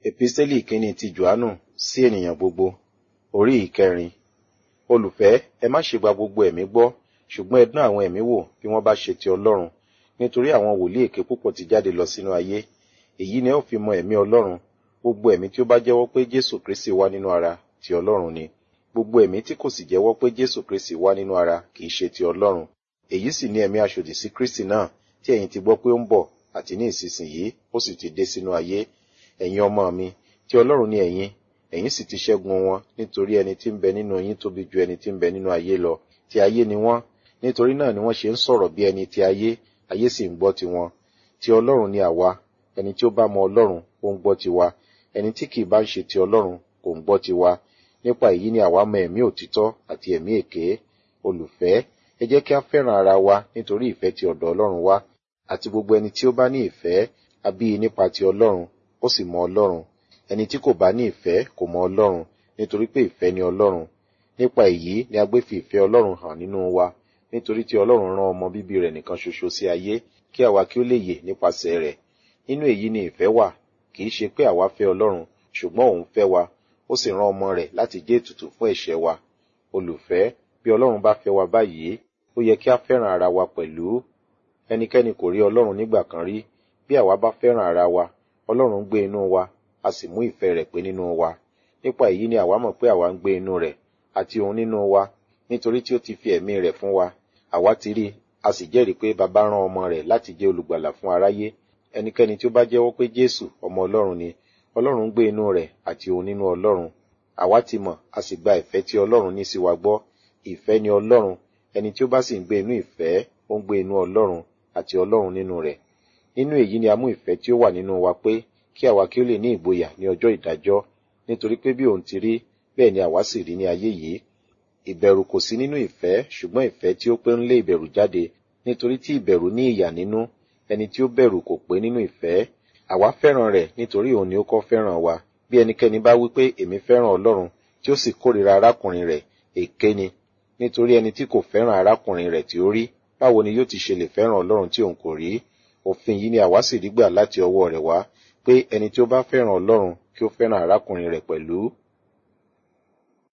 Epistẹ́lì kínní ti Jòhánù sí ènìyàn gbogbo, orí ìkẹrin. Olùfẹ́, ẹ má ṣe gba gbogbo ẹ̀mí gbọ́, ṣùgbọ́n ẹ dán àwọn ẹ̀mí wò bí wọ́n bá ṣe ti Ọlọ́run, nítorí àwọn wòlíì èké púpọ̀ ti jáde lọ sínú ayé. Èyí ni ẹ ó fi mọ ẹ̀mí Ọlọ́run. Gbogbo ẹ̀mí tí ó bá jẹ́wọ́ pé Jésù Kristi wá nínú ara ti Ọlọ́run ni. Gbogbo ẹ̀mí tí kò sì jẹ́wọ́ pé Jésù Kristi wá nínú ara kì í ṣe ti Ọlọ́run. Èyí sì ni ẹ̀mí aṣòdì sí Kristi náà tí ẹ̀yin ti gbọ́ pé ó ń bọ̀ àti ní ìsinsìnyí ó sì ti dé sínú ayé. Ẹ̀yin ọmọ mi, ti Ọlọ́run ni ẹ̀yin, ẹ̀yin sì ti ṣẹ́gun wọn nítorí ẹni tí ń bẹ nínú yín tóbi ju ẹni tí ń bẹ nínú ayé lọ. Ti ayé ni wọ́n, nítorí náà ni wọ́n ṣe ń sọ̀rọ̀ bí ẹni ti ayé, ayé sì ń gbọ́ tiwọn. Ti Ọlọ́run ni àwa, ẹni tí ó bá mọ Ọlọ́run ó ń gbọ́ tiwa, ẹni tí kì í bá ń ṣe ti Ọlọ́run kò ń gbọ́ tiwa. Nípa èyí ni àwa mọ ẹ̀mí òtítọ́ àti ẹ̀mí èké. Olùfẹ́, ẹ jẹ́ kí a fẹ́ràn ara wa nítorí ìfẹ́ ti ọ̀dọ̀ Ọlọ́run wá. Àti gbogbo ẹni tí ó bá ní ìfẹ́, a bí i nípa ti Ọlọ́run, ó sì mọ Ọlọ́run. Ẹni tí kò bá ní ìfẹ́ kò mọ Ọlọ́run, nítorí pé ìfẹ́ ni Ọlọ́run. Nípa èyí ni a gbé fi ìfẹ́ Ọlọ́run hàn nínú wa, nítorí tí Ọlọ́run rán ọmọ bíbí rẹ̀ nìkan ṣoṣo sí ayé, kí àwa kí ó lè yè nípasẹ̀ rẹ̀. Nínú èyí ni ìfẹ́ wà, kì í ṣe pé àwa fẹ́ Ọlọ́run, ṣùgbọ́n òun fẹ́ wa, ó sì rán ọmọ rẹ̀ láti jẹ́ ètùtù fún ẹ̀ṣẹ̀ wa. Olùfẹ́, bí Ọlọ́run bá fẹ́ wa báyìí, ó yẹ kí a fẹ́ràn ara wa pẹ̀lú. Ẹnikẹ́ni kò rí Ọlọ́run nígbà kan rí. Bí àwa bá fẹ́ràn ara wa, Ọlọ́run gbé inú wa, a sì mú ìfẹ́ rẹ̀ pé nínú wa. Nípa èyí ni àwa mọ̀ pé àwa ń gbé inú rẹ̀, àti òun nínú wa, nítorí tí ó ti fi ẹ̀mí rẹ̀ fún wa. Àwa ti rí, a sì jẹ́rìí pé baba rán ọmọ rẹ̀ láti jẹ́ olùgbàlà fún aráyé. Ẹnikẹ́ni tí ó bá jẹ́wọ́ pé Jésù ọmọ Ọlọ́run ni, Ọlọ́run gbé inú rẹ̀ àti òun nínú Ọlọ́run. Àwa ti mọ̀, a sì gba ìfẹ́ tí Ọlọ́run ní sí wa gbọ́. Ìfẹ́ ni Ọlọ́run, ẹni tí ó bá sì ń gbé inú ìfẹ́, ó ń gbé inú Ọlọ́run àti Ọlọ́run nínú rẹ̀. Nínú èyí ni a mú ìfẹ́ tí ó wà nínú wa pé kí àwa kí ó lè ní ìgboyà ní ọjọ́ ìdájọ́, nítorí pé bí òun ti rí, bẹ́ẹ̀ ni àwa sì rí ní ayé yìí. Ìbẹ̀rù kò sí nínú ìfẹ́, ṣùgbọ́n ìfẹ́ tí ó pé ń lé ìbẹ̀rù jáde, nítorí tí ìbẹ̀rù ní ìyà nínú, ẹni tí ó bẹ̀rù kò pé nínú ìfẹ́. Àwa fẹ́ràn rẹ̀ nítorí òun ni ó kọ́ fẹ́ràn wa. Bí ẹnikẹ́ni bá wí pé èmi fẹ́ràn Ọlọ́run, tí ó sì kórìíra arákùnrin rẹ̀, èké ni. Nítorí ẹni tí kò fẹ́ràn arákùnrin rẹ̀ tí ó rí, báwo ni yóò ti ṣe lè fẹ́ràn Ọlọ́run tí òun kò rí? Òfin yìí ni àwa sì rí gbà láti ọwọ́ rẹ̀ wá, pé ẹni tí ó bá fẹ́ràn Ọlọ́run kí ó fẹ́ràn arákùnrin rẹ̀ pẹ̀lú.